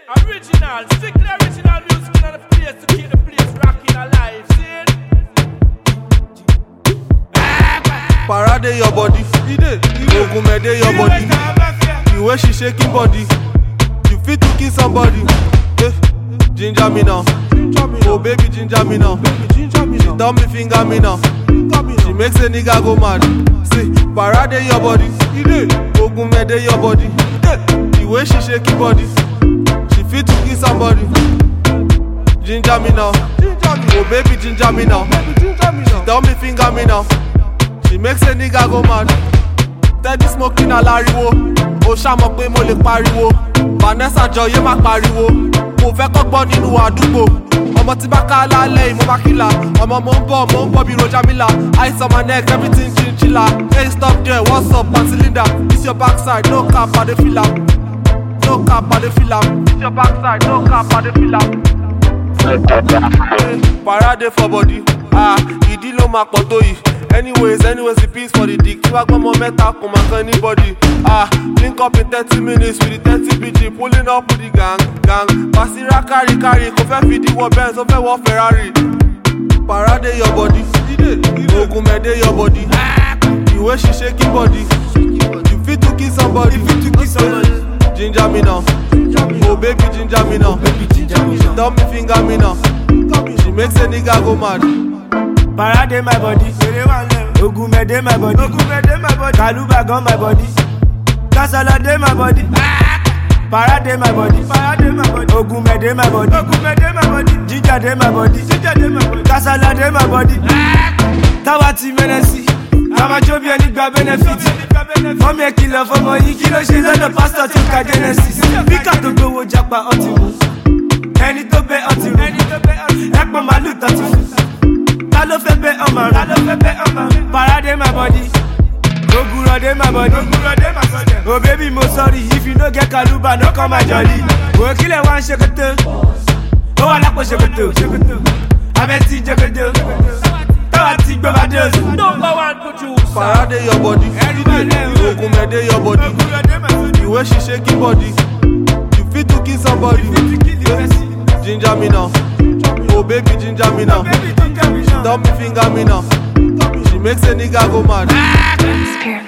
Original, strictly original music in the place to keep the place rocking alive. See it? Parade your body, Ogunmede your body. The way she shaking body, you fit to kill somebody. Eh, ginger me now, oh baby ginger me now. She tell me finger me now, she makes a nigga go mad. See, parade your body, Ogunmede your body. The way she shaking body, she fit to kill somebody. Ginger me now, oh baby ginger me now. She tell me finger me now. She makes a nigga go mad. Steady smoking aláriwo. Ó ṣàmọ̀ pé mo lè pariwo. Vanessa Jọyé má pariwo. Mo fẹ́ kọ́gbọ́n nínú àdúgbò. Ọmọ tí bá ká lálẹ́ yìí mo bá kíla. Ọmọ mo ń bọ̀ mo ń bọ̀ bí Rojamila. Ice on my neck everything chinchilla. Hey stop there what's up Aunty Linda? This your backside no cap I dey feel am. No cap I dey feel am. This your backside no cap I dey feel am. Parade for body, ah, ìdí ló máa pọ̀ tó yìí. Anyways, anyways, the peace for the dick. Tí wàá gbọ́ ọmọ mẹ́ta kò máa kan anybody. Ah, link up in thirty minutes with the thirty BG, pulling up with the gang, gang. Pàṣírà kárí kárí, kò fẹ́ fìdí wọ Benz, ó fẹ́ wọ Ferrari. Parade your body, Ogunmede your body. The way she shaking body, you fit to kill somebody. Ginger me now, oh baby ginger me now. She tell me finger me now, she makes a nigga go mad. Parade my body, Ogunmede my body, Kaluba gun my body, Kasala dey my body, Parade my body, Ogunmede my body, Jinja dey my body, Kasala dey my body, Táwa ti mẹ́nẹ́sì, Àmàjọ́ bí ẹni gba benefit, fọ́mi ẹ̀ kìlọ̀ fọmọ yìí kí ló ṣe lọ́dọ̀ pásítọ̀ tó ka Genesis, bíkà tó gbowó japa ọtí mu, ẹni tó bẹ ọtí rú, ẹ̀pọ̀n màálù tọ́tí fún. Ta ló fẹ́ bẹ́ ọmọ rẹ̀? Ta ló fẹ́ bẹ́ ọmọ rẹ̀? Parade my body. Ogurọ̀ dey my body. Ogurọ̀ dey my body. Oh baby mo sorry if you no get kaluba no come my jolly. Wò kílẹ̀ wá ń ṣèkótó. Ó wà lápò ṣèkótó. Abẹ́ ti jẹ́kótó. Táwa ti gbọ́ bá dé oṣù. Number one producer. Parade your body, Ogunmede your body. The way she shaking body, you fit to kill somebody. Ginger me now, oh baby ginger me now. She tell me finger me now. She makes a nigga go mad. Spirit